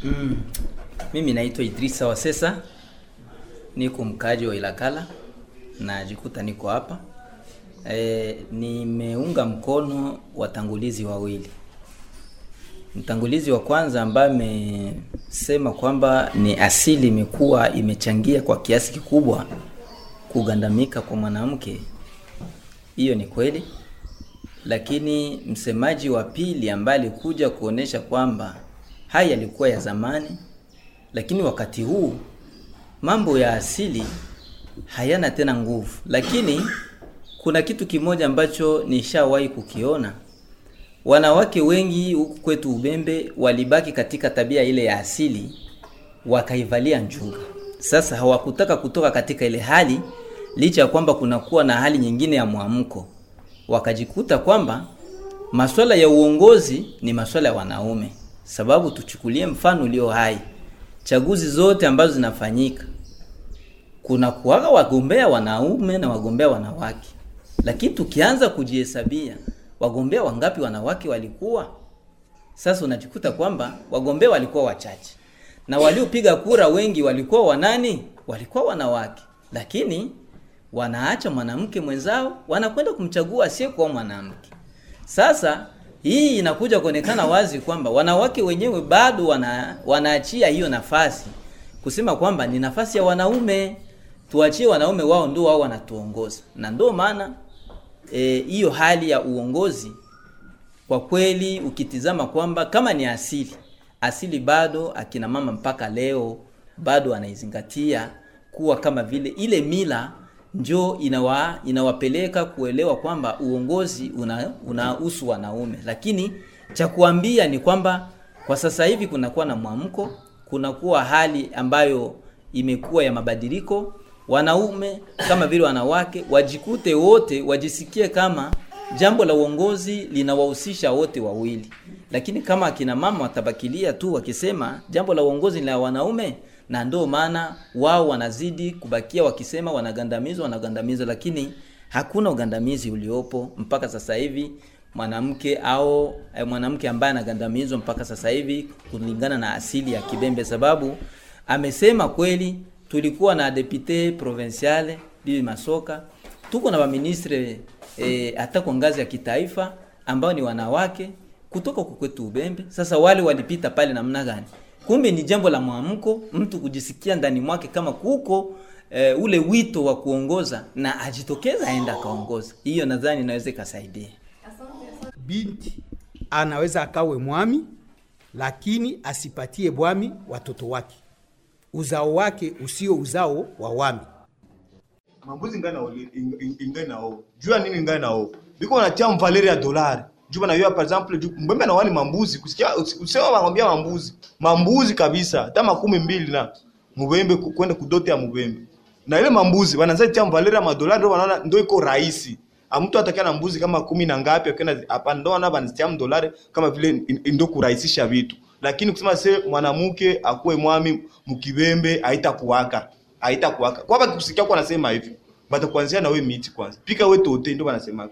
Mm. Mimi naitwa Idrisa Wasesa, niko mkaaji wa Ilakala, najikuta niko hapa e, nimeunga mkono watangulizi wawili. Mtangulizi wa kwanza ambaye amesema kwamba ni asili imekuwa imechangia kwa kiasi kikubwa kugandamika kwa mwanamke, hiyo ni kweli, lakini msemaji wa pili ambaye alikuja kuonesha kwamba haya yalikuwa ya zamani, lakini wakati huu mambo ya asili hayana tena nguvu. Lakini kuna kitu kimoja ambacho nishawahi kukiona, wanawake wengi huku kwetu Ubembe walibaki katika tabia ile ya asili, wakaivalia njuga. Sasa hawakutaka kutoka katika ile hali, licha ya kwamba kunakuwa na hali nyingine ya mwamko, wakajikuta kwamba masuala ya uongozi ni masuala ya wanaume. Sababu tuchukulie mfano ulio hai, chaguzi zote ambazo zinafanyika kuna kuwaga wagombea wanaume na wagombea wanawake, lakini tukianza kujihesabia wagombea wangapi wanawake walikuwa, sasa unajikuta kwamba wagombea walikuwa wachache na waliopiga kura wengi walikuwa wanani? Walikuwa wanawake, lakini wanaacha mwanamke mwenzao, wanakwenda kumchagua asiyekuwa mwanamke. Sasa hii inakuja kuonekana wazi kwamba wanawake wenyewe bado wana, wanaachia hiyo nafasi kusema kwamba ni nafasi ya wanaume, tuachie wanaume wao ndio wao wanatuongoza, na ndio maana hiyo e, hali ya uongozi kwa kweli ukitizama kwamba kama ni asili asili, bado akina mama mpaka leo bado wanaizingatia kuwa kama vile ile mila njo inawa, inawapeleka kuelewa kwamba uongozi unahusu una wanaume, lakini cha kuambia ni kwamba kwa sasa hivi kunakuwa na mwamko, kunakuwa hali ambayo imekuwa ya mabadiliko. Wanaume kama vile wanawake wajikute wote, wajisikie kama jambo la uongozi linawahusisha wote wawili, lakini kama akina mama watabakilia tu wakisema jambo la uongozi ni la wanaume na ndio maana wao wanazidi kubakia wakisema wanagandamizwa, wanagandamizwa, lakini hakuna ugandamizi uliopo mpaka sasa hivi. Mwanamke au eh, mwanamke ambaye anagandamizwa mpaka sasa hivi kulingana na asili ya Kibembe, sababu amesema kweli, tulikuwa na depute provinciale Bibi Masoka, tuko na waministre eh, hata kwa ngazi ya kitaifa ambao ni wanawake kutoka kwetu Ubembe. Sasa wale walipita pale namna gani? Kumbe ni jambo la mwamko, mtu kujisikia ndani mwake kama kuko e, ule wito wa kuongoza na ajitokeza aenda akaongoza. Hiyo nadhani inaweza ikasaidia. Binti anaweza akawe mwami, lakini asipatie bwami watoto wake, uzao wake usio uzao wa wami. mambuzi ngai nao ingai nao jua nini ngai nao biko wanatia mvaleri ya dolari juu banayoa par exemple juu mbembe na wani mambuzi kusikia usema wanambia mambuzi mambuzi kabisa hata makumi mbili na mubembe ku- kwenda kudote ya mubembe na ile mambuzi wanaanza tia mvaleri ya madolari ndio wanaona ndio iko rahisi mtu atakia na mbuzi kama kumi na ngapi akienda hapa ndio wana wanatia mdolari kama vile in- ndio kurahisisha vitu lakini kusema se mwanamke akuwe mwami mkibembe haitakuwaka haitakuwaka kwa hapa kusikia kwa anasema hivi batakuanzia na we miti kwanza pika we tote ndio wanasemaka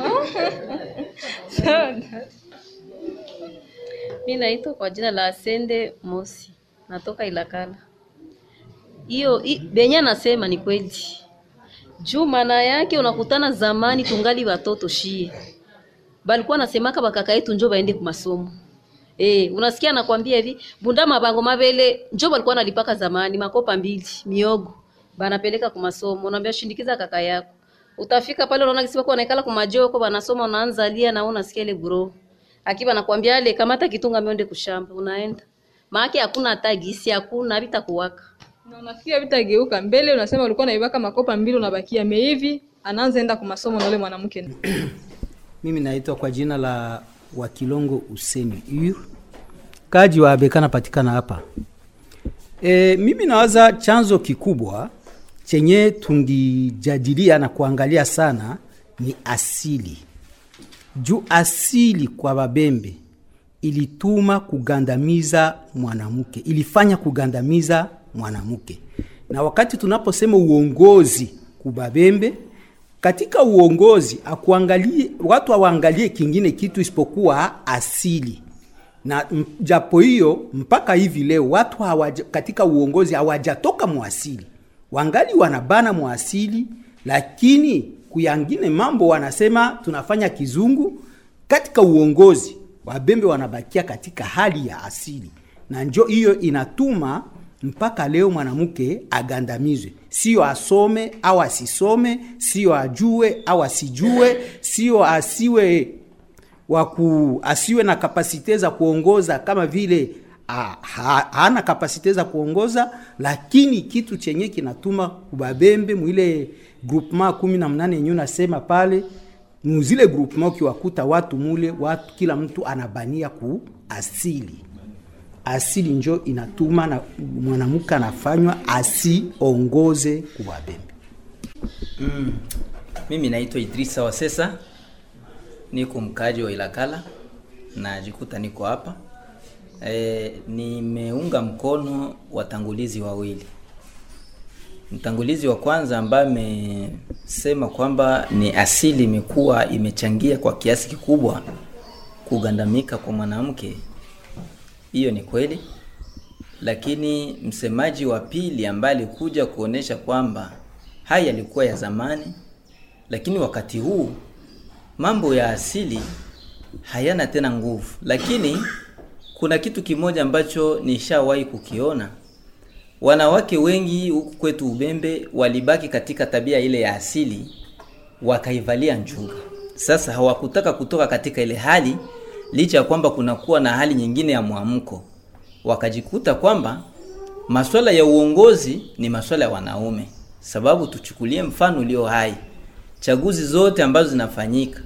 Mi naitwa kwa jina la Asende Mosi, natoka Ilakala. Hiyo hi- benye anasema ni kweli, juu maana yake unakutana zamani tungali watoto shie, balikuwa nasemaka bakaka yetu njo baende kumasomo Eh, unasikia anakwambia hivi bunda mabango mabele njo balikuwa nalipaka zamani makopa mbili miogo banapeleka kumasomo, unaambia shindikiza kaka yako. Utafika pale unaona kisipa kwa naikala kumajoko banasoma unaanza lia na wewe unasikia ile bro. Akiba nakwambia ale kamata kitunga mionde kushamba unaenda. Maana hakuna hata gisi hakuna vita kuwaka. na unafikia vitageuka mbele, unasema ulikuwa naibaka makopa mbili, unabakia meivi, anaanza enda kwa masomo na ule mwanamke. Mimi naitwa kwa jina la Wakilongo Useni Ur, kaji wa Abeka napatikana hapa. E, mimi nawaza chanzo kikubwa chenye tungijadilia na kuangalia sana ni asili juu asili kwa Babembe ilituma kugandamiza mwanamke, ilifanya kugandamiza mwanamke. Na wakati tunaposema uongozi kubabembe, katika uongozi akuangalie watu hawaangalie kingine kitu isipokuwa asili. na m- japo hiyo mpaka hivi leo watu hawaja, katika uongozi hawajatoka mwasili, wangali wanabana mwasili, lakini kuyangine mambo wanasema tunafanya kizungu. Katika uongozi wabembe wanabakia katika hali ya asili, na njo hiyo inatuma mpaka leo mwanamke agandamizwe, sio asome au asisome, sio ajue au asijue, sio asiwe waku asiwe na kapasite za kuongoza kama vile ha, ha, hana kapasite za kuongoza, lakini kitu chenye kinatuma kubabembe mwile groupement kumi na mnane yenyewe nasema pale muzile groupement ukiwakuta watu mule watu kila mtu anabania ku asili asili njo inatuma na mwanamke anafanywa asiongoze kubabembe. Mm. Mimi naitwa Idrisa Wasesa, niko mkaaji wa Ilakala, najikuta niko hapa e, nimeunga mkono watangulizi wawili. Mtangulizi wa kwanza ambaye amesema kwamba ni asili imekuwa imechangia kwa kiasi kikubwa kugandamika kwa mwanamke, hiyo ni kweli, lakini msemaji wa pili ambaye alikuja kuonesha kwamba haya yalikuwa ya zamani, lakini wakati huu mambo ya asili hayana tena nguvu. Lakini kuna kitu kimoja ambacho nishawahi kukiona, wanawake wengi huku kwetu Ubembe walibaki katika tabia ile ya asili, wakaivalia njuga. Sasa hawakutaka kutoka katika ile hali, licha ya kwamba kunakuwa na hali nyingine ya mwamko, wakajikuta kwamba masuala ya uongozi ni masuala ya wanaume. Sababu tuchukulie mfano ulio hai, chaguzi zote ambazo zinafanyika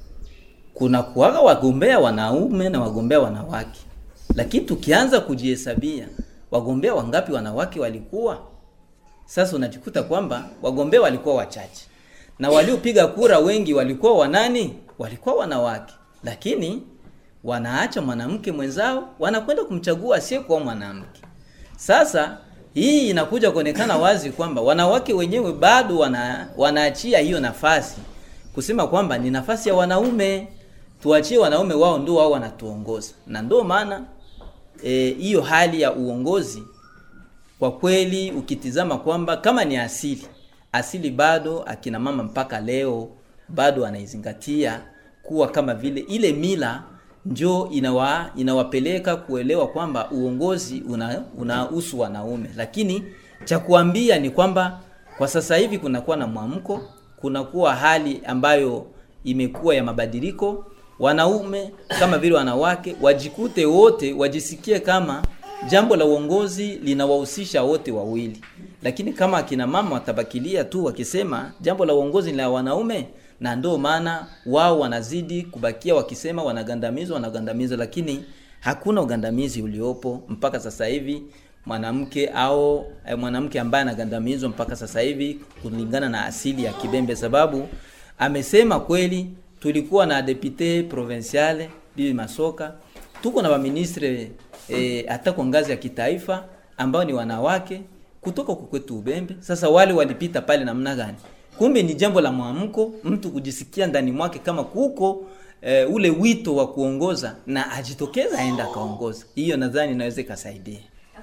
kuna kuwaga wagombea wanaume na wagombea wanawake, lakini tukianza kujihesabia wagombea wangapi wanawake walikuwa, sasa unajikuta kwamba wagombea walikuwa wachache na waliopiga kura wengi walikuwa wanani? Walikuwa wanawake, lakini wanaacha mwanamke mwenzao, wanakwenda kumchagua asiyekuwa mwanamke. Sasa hii inakuja kuonekana wazi kwamba wanawake wenyewe bado wana, wanaachia hiyo nafasi kusema kwamba ni nafasi ya wanaume, tuachie wanaume wao ndio wao wanatuongoza, na ndio maana hiyo e, hali ya uongozi kwa kweli ukitizama kwamba kama ni asili asili, bado akina mama mpaka leo bado anaizingatia kuwa kama vile ile mila njo inawa, inawapeleka kuelewa kwamba uongozi unahusu una wanaume, lakini cha kuambia ni kwamba kwa sasa hivi kunakuwa na mwamko, kunakuwa hali ambayo imekuwa ya mabadiliko. Wanaume kama vile wanawake wajikute wote, wajisikie kama jambo la uongozi linawahusisha wote wawili, lakini kama akina mama watabakilia tu wakisema jambo la uongozi ni la wanaume na ndio maana wao wanazidi kubakia wakisema wanagandamizwa wanagandamizwa, lakini hakuna ugandamizi uliopo mpaka sasa hivi. Mwanamke au eh, mwanamke ambaye anagandamizwa mpaka sasa hivi kulingana na asili ya Kibembe, sababu amesema kweli, tulikuwa na depute provinciale Bibi Masoka, tuko na waministre hata eh, kwa ngazi ya kitaifa ambao ni wanawake kutoka kwetu Ubembe. Sasa wale walipita pale namna gani? Kumbe ni jambo la mwamko, mtu kujisikia ndani mwake kama kuko e, ule wito wa kuongoza na ajitokeza aenda akaongoza. Hiyo nadhani inaweza ikasaidia.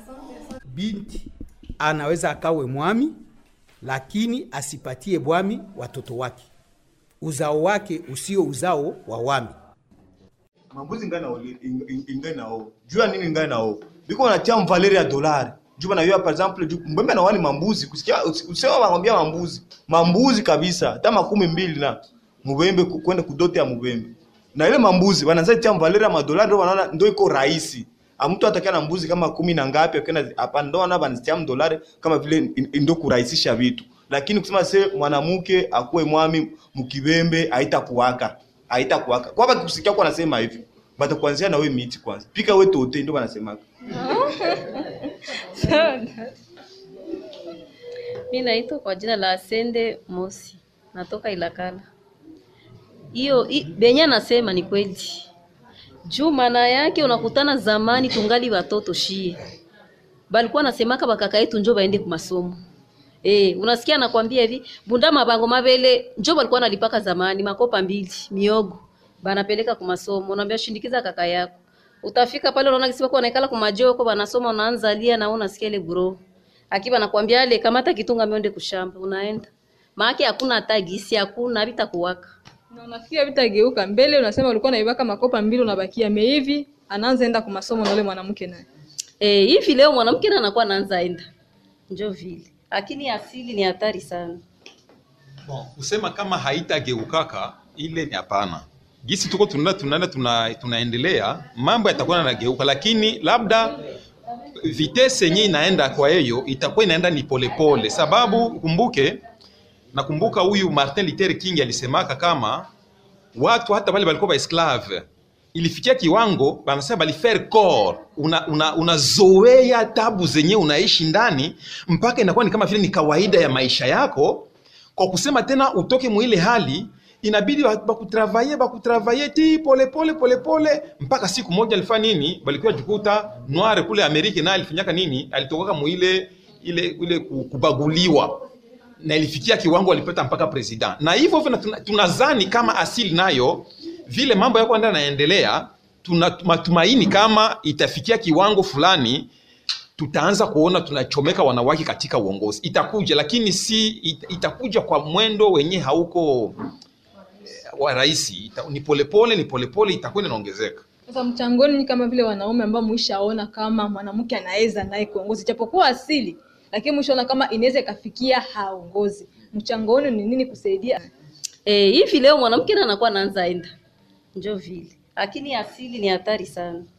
Binti anaweza akawe mwami, lakini asipatie bwami watoto wake, uzao wake usio uzao wa wami. mambuzi ngai nao ingai nao jua nini ngai nao biko wanatia mvaleri ya dolari juu banayua par exemple juu mbembe nawani mambuzi kusikia usema wanambia mambuzi mambuzi kabisa hata makumi mbili na mubembe ku- kwenda kudote ya mubembe na ile mambuzi wanaanza tia mvaleri ya madolari ndio wanaona ndio iko rahisi mtu atakia na mbuzi kama kumi na ngapi akienda hapana ndio wana banatia mdolari kama vile in- ndio kurahisisha vitu lakini kusema se mwanamke akuwe mwami mkibembe haitakuwaka haitakuwaka kwa hapa kusikia kwa anasema hivyo batakuanzia na we miti kwanza pika we tote ndio wanasemaka Mi naitwa kwa jina la Asende Mosi, natoka Ilakala. Hiyo i- benye anasema ni kweli, juu maana yake unakutana zamani tungali watoto shie, balikuwa nasemaka bakaka yetu njo baende kumasomo Eh, unasikia nakwambia hivi bunda mabango mabele njo balikuwa nalipaka zamani makopa mbili miogo banapeleka kwa masomo, unaambia shindikiza kaka yako utafika pale unaona kisi wako wanaikala kumajoko wanasoma unaanza lia na wewe unasikia ile bro akiwa anakuambia ale kamata kitunga mionde kushamba unaenda maake hakuna hata gisi hakuna vita kuwaka na unafikia vitageuka mbele unasema ulikuwa naibaka makopa mbili unabakia meivi anaanza enda kwa masomo na ule mwanamke naye eh hivi leo mwanamke na anakuwa anaanza enda njo vile lakini asili ni hatari sana Bon, kusema kama haitageukaka ile ni hapana. Gisi tuko tunaenda tunaenda tuna, tunaendelea mambo yatakuwa yanageuka, lakini labda vitese yenyewe inaenda kwa hiyo itakuwa inaenda ni polepole pole. Sababu kumbuke, nakumbuka huyu Martin Luther King alisemaka kama watu hata wale walikuwa ba esclave ilifikia kiwango banasema balifaire corps una, una, unazoea tabu zenye unaishi ndani mpaka inakuwa ni kama vile ni kawaida ya maisha yako kwa kusema tena utoke mwile hali inabidi ba- bakutravaye bakutravaye ti polepole polepole mpaka siku moja alifanya nini balikuwa jikuta noire kule amerika naye alifanyaka nini alitokaka mwile ile ile ku- kubaguliwa na ilifikia kiwango alipata mpaka president na hivyo hivyo na tuna- tunazani kama asili nayo vile mambo yako enda naendelea tuna matumaini kama itafikia kiwango fulani tutaanza kuona tunachomeka wanawake katika uongozi itakuja lakini si it, itakuja kwa mwendo wenye hauko eh, wa rahisi ita, ni polepole ni polepole itakuwa inaongezeka sasa mchangoni ni kama vile wanaume ambao mwishaona kama mwanamke anaweza naye kuongozi japokuwa asili lakini mwishaona kama inaweza ikafikia haongozi mchangoni ni nini kusaidia eh hivi leo mwanamke na anakuwa anaanza enda njo vile lakini asili ni hatari sana